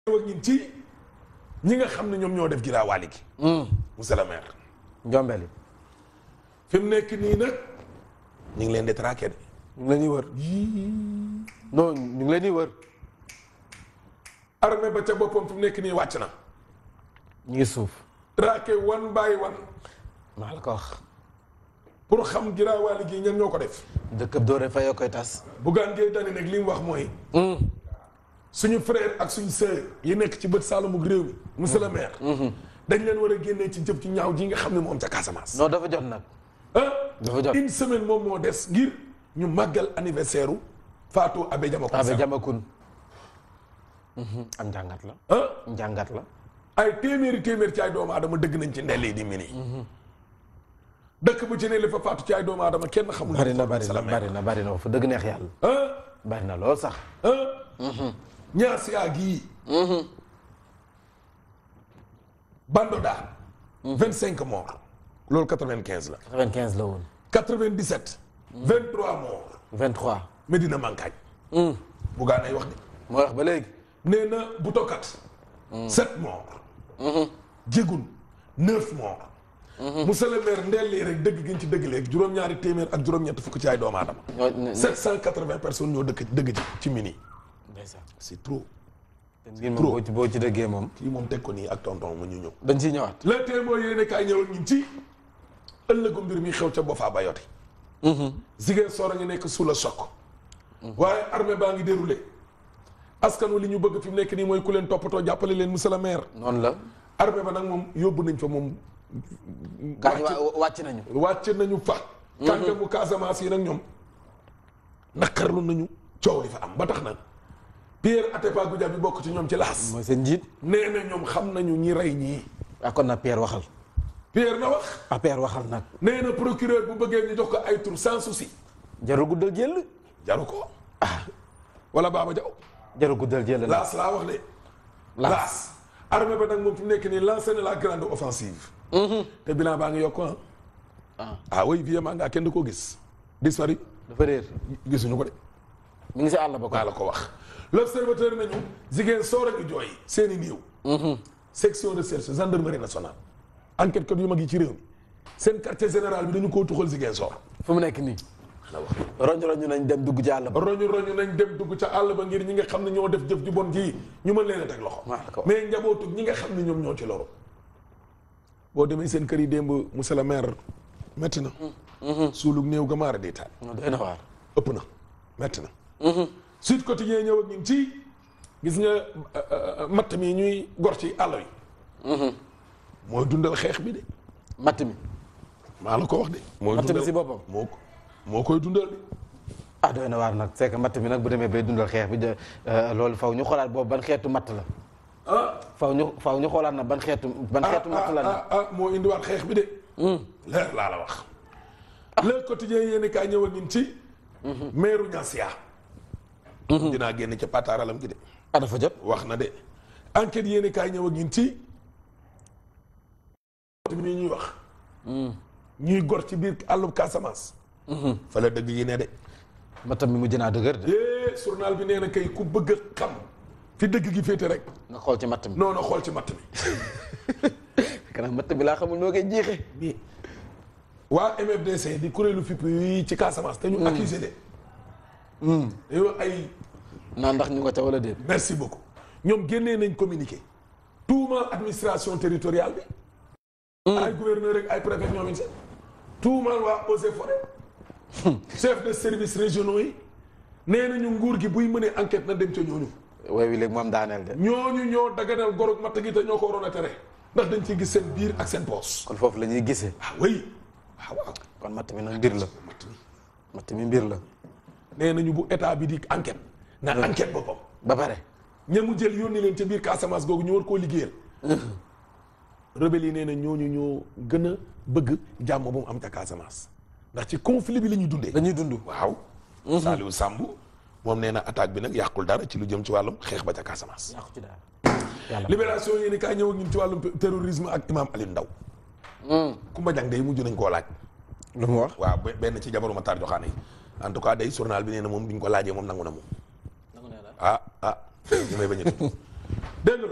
ñëw ak ñun ci ñi nga xam ne ñoom ñoo def giraawaali gi monsieur le maire njombeli fi mu nekk nii nag ñu ngi leen di traqué de ñu ngi leen di wër non ñu ngi leen di wër armée ba ca boppam fi mu nekk nii wàcc na ñu ngi suuf traqué one by one maa la ko wax pour xam giraawaali gi ñan ñoo ko def dëkkab doore fa yoo koy tas Bougane Gueye Dany nag li mu wax mooy suñu frère ak suñu sœur yi nekk ci bët Saalum ak réew mi monsieur le maire dañ leen war a génnee ci jëf ci ñaaw ji nga xam ne moom ca Casamance non dafa jot nag ah dafa jot une semaine moom moo des ngir ñu màggal anniversaire u Fatou Abe Diamakhoune abe Sakho jamakun am njàngat la ah njàngat la ay téeméeri téeméer ci ay doomu aadama dëgg nañ ci ndel yi di mini dëkk bu ci ne li fa faatu ci ay doomu aadama kenn xamul bari na bari monsieur na le maire. bari na bari na fa dëgg neex yàlla ah bari na lool sax ah ñaas yaa gii Bandoda vingt cinq morts loolu quatre vingt quinze la 95 la woon quatre vingt dix sept vingt trois morts 23 Medina Mankañ Bougane ay wax de moo wax ba léegi nee na bu tokkat sept morts jégun neuf morts monsieur le maire ndellee rek dëgg giñ ci dëgg léegi juróom-ñaari téeméer ak juróom-ñett fukk ci ay doomu aadama ñoo ne- ne- sept cent quatre-vingts personnes ñoo dëkk dëgg ci ci mini ndeysaan c'est trop te mbir moom boo ci boo ci dëggee moom kii moom teg ko nii ak tonton mu ñu ñëw dañ ciy ñëwaat le témoin yéene kaay ñëwal ñun ci ëllëgu mbir mi xew ca Boffa Bayotte Ziguinchor soor a ngi nekk sous le choc waaye armée baa ngi déroulé askan wi li ñu bëgg fi mu nekk nii mooy ku leen toppatoo jàppale leen monsieur le maire noonu la armée ba nag moom yóbbu nañ fa moom gaañ wa- wàcc nañu wàcc nañu fa kàngamu Casamance yi nag ñoom naqarlu nañu coow li fa am ba tax na Pierre Atepa Goudiaby bi bokk ci ñoom ci laas mooy seen njiit nee na ñoom xam nañu ñi rey ñii ah kon nag Pierre waxal Pierre na wax ah Pierre waxal nag nee na procureur bu bëggee ñu jox ko ay tur sans souci jarul guddal jël jaru ko wala Baba Diaw jarul guddal jël la laas laa wax de laas armée ba nag moom fi mu nekk nii lancé na la grande offensive te bilan baa ngi yokk ah ah ah oui vie maa ngaa kenn du ko gis disparu dafa réer gisuñu ko de mi ngi si àll ba ko maa la ko wax l'observateur nañu jigéen soor a ngi jooy seen i néew section de recherche gendarmerie nationale enquête kat yu mag yi ci réew mi seen quartier général bi dañu koo tuxal jigéen soor fu mu nekk nii la wax roñ roñ nañ dem dugg ci àll ba roñu roñu nañ dem dugg ca àll ba ngir ñi nga xam ne ñoo def jëf ju bon ji ñu mën leen a teg loxo maa la ko wax. mais njabootu ñi nga xam ne ñoom ñoo ci loru boo demee seen kër yi démb monsieur le maire métti na suulug néew ga maara di taal non doy na waar ëpp na métti na Sud Quotidien ñëw ak ñun ci gis nga euh, euh, matt mi ñuy gor ci àll yi mooy dundal xeex bi de matt mi maa la ko wax de mooy Matt mi dundal si boppam? moo ko moo koy dundal de ah doy na waar nag c'est que matt mi nag bu demee bay dundal xeex bi de euh, loolu faw ñu xoolaat boobu ban xeetu matt la ah faw ñu faw ñu xoolaat na ban xeetu ban xeetu matt la ah, nag ah, ah, moo indiwaat xeex bi de leer laa la wax le quotidien yéeni kaay ñëw ak ñun ci meeru Niassia dinaa génn ca pataaralam gi de ah dafa jot wax na de enquête yéeni kaay ñëw ak ñun ci mi ñuy wax ñuy gor ci biir àllub Casamance fa la dëgg yi ne de mattam mi mujj naa dëgër de eh journal bi nee na kay ku bëgg a xam fi dëgg gi féete rek nga xool ci matt mi non non xool ci matt mi kanam matt bi laa xamul noo koy jeexee mais waa MFDC di kuréelu fipp yi ci Casamance te ñu accusé de dañoo ay naa ndax ñu nga ca wala déet merci beaucoup ñoom génnee nañ communiqué tuumaal administration territoriale bi ay gouverneur rek ay préfet ñoom it seen tuumaal waa eaux et forêt chef de service régionaux yi nee nañu nguur gi buy mënee enquête na dem ca ñooñu way wi léegi moom daaneel de ñooñu ñoo daganal gorog matt gi te ñoo ko waroon a tere ndax dañ ciy gis seen biir ak seen poos kon foofu la ñuy gisee ah oui waaw waaw kon matt mi nag mbir la matt mi matt mi mbir la nee nañu bu état bi di enquête na enquête boppam ba pare ña mu jël yónni leen ca biir Casamance googu ñu war koo liggéeyal rebelle yi nee na ñooñu ñoo gën a bëgg jàmm bu mu am ca Casamance ndax ci conflit bi la ñuy dundee dañuy dund waaw Saliou Samb moom nee na attaque bi nag yàqul dara ci lu jëm ci wàllum xeex ba ca Casamance yàqu ci daal yàlla libération yéeni kaay ñëw ak ñun ci wàllum terrorisme ak imam Aliou Ndaw Kumba Jang day mujj nañ koo laaj lu mu wax waaw be- benn ci jabaru Matar Joxaane yi en tout cas day journal bi nee na moom bi ñu ko laajee moom nangu na moom ah ah ñu may bañ a tudd dégg nga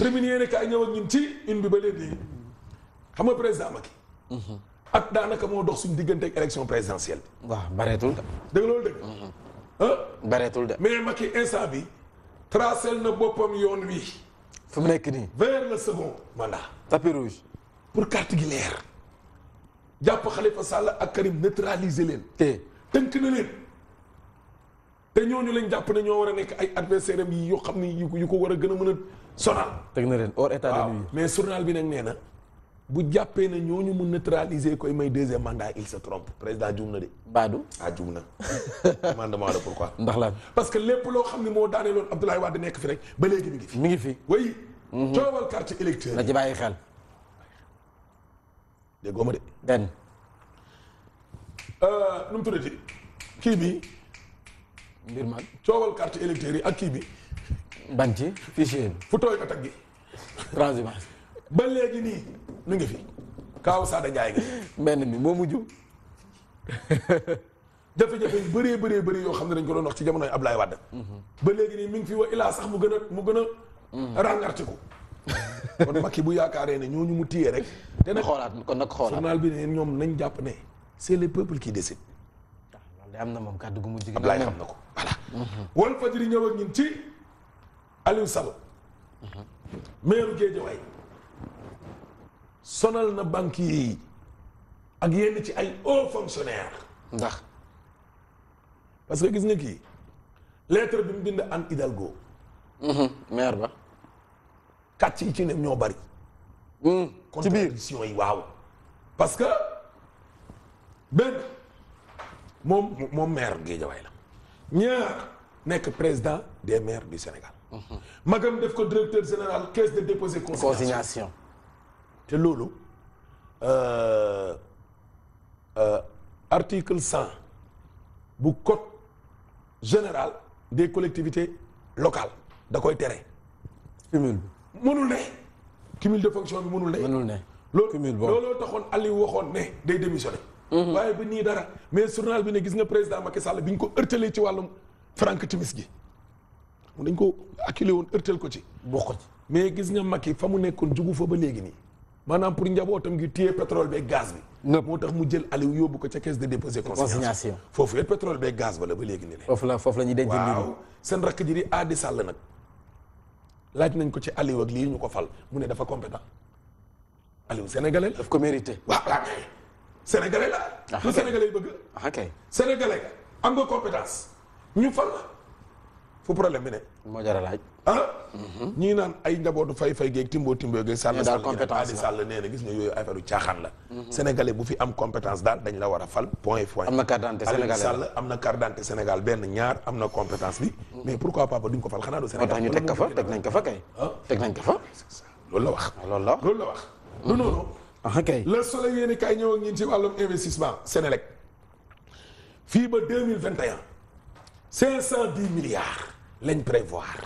terminé yéen kaay ñëw ak ñun ci une bi ba léegi xam nga président Macky. ak daanaka moo dox suñu diggante ak élection présidentielle bi. waaw bareetul de. dëgg loolu dëgg. ah bareetul de. mais Macky instant bi tracé na boppam yoon wi fu mu nekk nii. vers le second mandat. tapis rouge. pour carte gi leer jàpp Khalifa Sall ak Karim neutraliser leen. te tënk na leen te ñooñu lañ jàpp ne ñoo war a nekk ay adversaire am yi yoo xam ni yu ko yu ko war a gën a mën a sonal. teg na leen hors état de waaw nuire. mais journal bi nag nee na bu jàppee na ñooñu mu neutraliser koy may deuxième mandat il se trompe président juum na de. Badou. ah juum na man dama la pourquoi. ndax lan parce que lépp loo xam ne moo daaneeloon Abdoulaye Wade nekk fi rek ba léegi mi ngi fi. mi ngi fi. oui. coowal carte électeur na ci bàyyi xel. déggoo ma de. benn. nu mu tuddati kii bi mbir man. coowal carte électeur yi ak kii bi ban ci fichier bi. fu tooy ko tag gi transhumance. ba léegi nii mi ngi fi Kaaw Sada Ndiaye nga benn mi moo mujj. jafe-jafe yu bëree bëree bëri yoo xam ne dañ ko doon wax ci jamonoy Ablaye Wade. ba léegi nii mi ngi fi wa ilaa sax mu gën a mu gën a. ràngartiku kon Macky bu yaakaaree ne ñooñu mu téye rek. te na nag xoolaat kon nag xoolaat. journal bi ne ñoom nañ jàpp ne c'est le peuple qui décide. loolu de am na moom kàddu gu mujj gi. Ablaye xam na ko voilà. Walf Fadjri ñëw ak ñun ci Aliou Sall. maire Guédiawaye sonal na banquier yi ak yenn ci ay hauts fonctionnaires. ndax. parce que gis nga kii lettre bi mu bind Anne Hidalgo maire ba. kàcc yi ci ne ñoo bari. ci biir. contradiction yi waaw. parce que benn moom moom maire Guédiawaye la ñaar nekk président des maires du Sénégal. magam def ko directeur général caisse de dépôt et consignation. consignation. te loolu euh, euh, article cent bu code général des collectivités locales da koy tere. cumul bi. mënul ne cumul de fonction bi mënul ne. mënul ne. loolu cumul boobu. looloo taxoon Aliou waxoon ne day démissionné. waaye ba nii dara mais journal bi ne gis nga président Macky Sall bi ñu ko ërtalee ci wàllum Franck Timis gi mu dañ ko acculé woon ërtal ko ci. bokk ci. mais gis nga Macky fa mu nekkoon jugu fa ba léegi nii maanaam pour njabootam gi téye pétrole beeg gaz bi. Nëpp. moo tax mu jël Aliou yóbbu ko ca caisse de dépôt et consignation. Consignation. foofu it pétrole beeg gaz ba la ba léegi nii foofu la foofu la ñuy denc mbir waaw seen rakk ji di Adi Sall nag laaj nañ ko ci Aliou ak lii ñu ko fal mu ne dafa compétent Aliou sénégalais la. daf ko mérité. waaw waaw mais sénégalais la. Ah, lu ok. sénégalais yi bëgg. ah kay. sénégalais nga am nga compétence ñu fal la fu problème bi ne. moo jar a laaj. ah. ñii naan ay njabootu fay fay geeg timbo timbo geeg sàll Mais daal sàll compétence Adi la. Sall nee na gis nga yooyu affaire u caaxaan la. sénégalais bu fi am compétence daal dañ la war a fal point point. am na carte d'identité Aliou sénégalais Sall am na carte d'identité Sénégal benn ñaar am na compétence bi. mais pourquoi papa duñ ko fal xanaa du moo Sénégal. tax ñu teg ko fa teg nañ ko fa kay. Ah. teg nañ ko fa. loolu la wax. loolu la. loolu la wax. du noonu. ah kay. le soleil yéen kay ñëw ak ñun ci wàllum investissement Sénélec fii ba deux mille vingt et un cinq cent dix milliards lañ prévoir.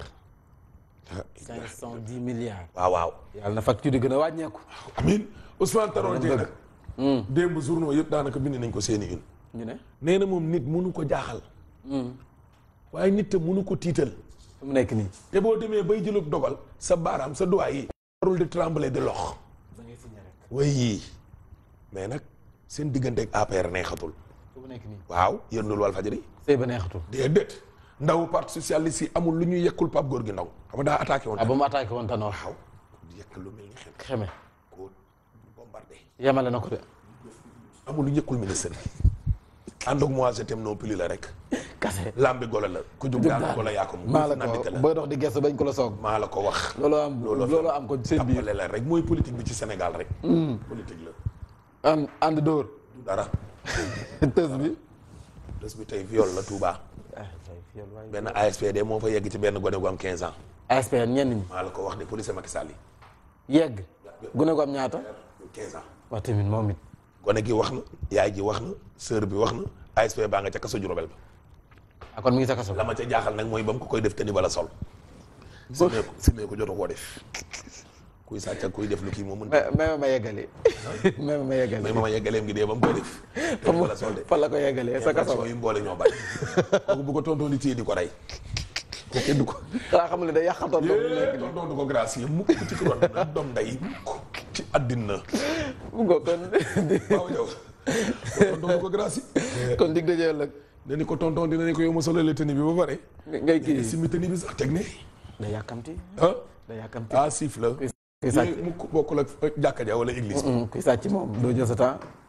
cinq cent dix milliards. waaw waaw. yàlla na facture yi gën a wàññeeku. amiin Ousmane Tanor Loolu Dieng dëgg. nag. démb journaux yëpp daanaka bind nañ ko seeni une. ñu ne. nee na moom nit mënu ko jaaxal. waaye nit te mënu ko tiital. fu mu nekk nii. te boo demee bay jëlub dogal sa baaraam sa doigt yi. warul di trembler de lox. da ngay signé rek. way mais nag seen diggante ak APR neexatul. fu mu nekk nii. waaw yëndul wal fajari. sëy ba neexatul. déedéet ndaw parti socialiste yi amul lu ñuy yekkul Pape Gorgui Ndong xam nga daa attaqué woon. ah ba mu attaqué woon Tanor. waaw di yekk lu mel ni xel xeme. ko bombardé. yemale na ko de. amul lu ñëkkul ministre bi. ànd ak moi je t'aime non plus la rek. kase. lambi golo la ku jug daal golo yaa ko moom. maa la nandite ko la booy dox di gestu bañ ko la soog. maa la ko wax. looloo am Looloo fi looloo am ko seen biir. tappale la rek mooy politique bi ci Sénégal rek. politique la ànd ànd dóor. du dara. tës bi. bés bi tey viol la Touba. benn ASPD moo fa yegg ci benn gone gu am 15 ans. ASPR ñenn ñi. maa la ko wax de police Macky Sall yi. yegg. gune ko am ñaata. 15 ans. wax tamit moom it. gone gi wax na yaay ji wax na sœur bi wax na ASP baa nga ca kaso Jurbel ba ah kon mi ngi sa kaso. la ma ca jaaxal nag mooy ba mu ko koy def te ni bala sol simee ko simee ko jotu koo def kuy sàcc ak kuy def lu kii moom mën mais mais ma yeggali. mais ma yeggali. mais mama yeggaleem gi dee ba mu koy def te ni bala sol de fan la ko yeggalee sa kaso. infraction yi mboole ñoo bari kooku bu ko tontoon di téye di ko rey kenn du ko xanaa xam ne day yàqatoon doom bi nekk yee doon du ko gracier mukk ci kuroon na doom nday mukk ci àddina mu ngo kon waaw yow doon du ko gracier kon dig dajee ëllëg ne ni ko tonton dina ne ko yow ma solo la tenue bi ba pare ngay kii si mi tenue bi sax teg ne day yàkkamti ah day yàkkamti ah siif la kuy sàcc mukk bokkul ak jàkka ja wala église kuy sàcc moom doo jël sa temps